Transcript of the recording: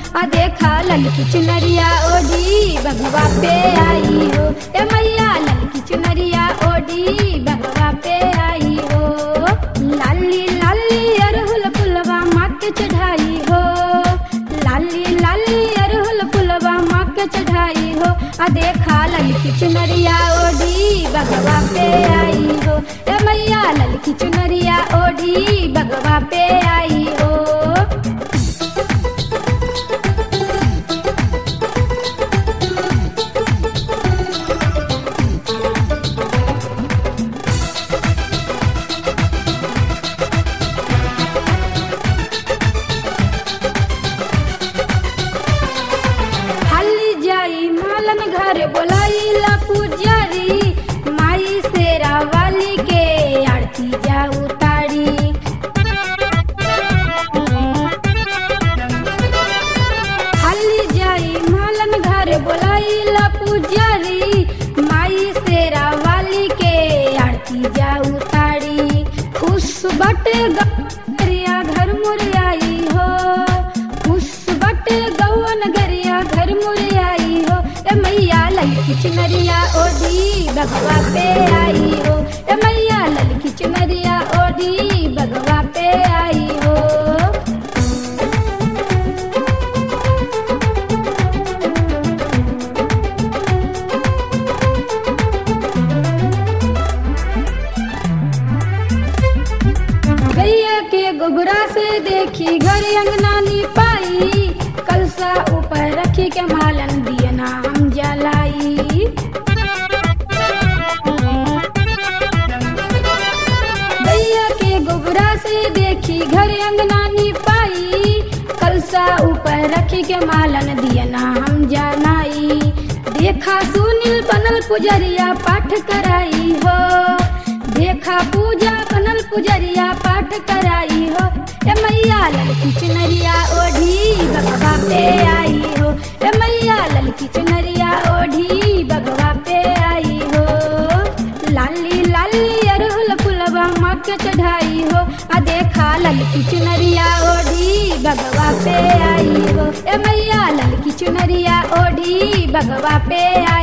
आ देखा ललकी चुनरिया ओढ़ी बगवा पे आई हो ए मैया ललकी चुनरिया ओढ़ी बगवा पे आई हो लाली लाली अरहुल फुलवा माँ के चढ़ाई हो लाली लाली अरहुल फुलवा माँ के चढ़ाई हो आ देखा ललकी चुनरिया ओढ़ी बगवा पे आई हो ए मैया ललकी चुनरिया ओढ़ी बगवा पे आई हो हाली जाई मालन घर बोलाइला पुजारी माई सेरा वाली के आरती जा उतारी हाली जाई मालन घर बोलाइला पुजारी माई सेरा वाली के आरती जा उतारी खुश बटे गरिया घर मुरियाई हो खुश बटे गौवन गरिया घर मुरियाई हो ए मैया ललकी चुनरिया ओढ़ी बगवा पे आई हो ए मैया ललकी चुनरिया ओढ़ी बगवा पे आई हो गैया के गोबरा से देखी घर अंगना नी पाई कलसा ऊपर रखी के मालन दियना हम जलाई गैया के गोबरा से देखी घर अंगना नी पाई कलसा ऊपर रखी के मालन दियना हम जनाई देखा सुनील बनल पुजरिया पाठ कराई हो देखा पूजा बनल पुजरिया पाठ कराई हो ए मैया ललकी चुनरिया ओढ़ी बगवा पे आई हो ए मैया ललकी चुनरिया ओढ़ी बगवा पे आई हो लाली लाली अरहुल फुलवा माँ के चढ़ाई हो आ देखा ललकी चुनरिया ओढ़ी बगवा पे आई हो ए मैया ललकी चुनरिया ओढ़ी बगवा पे आई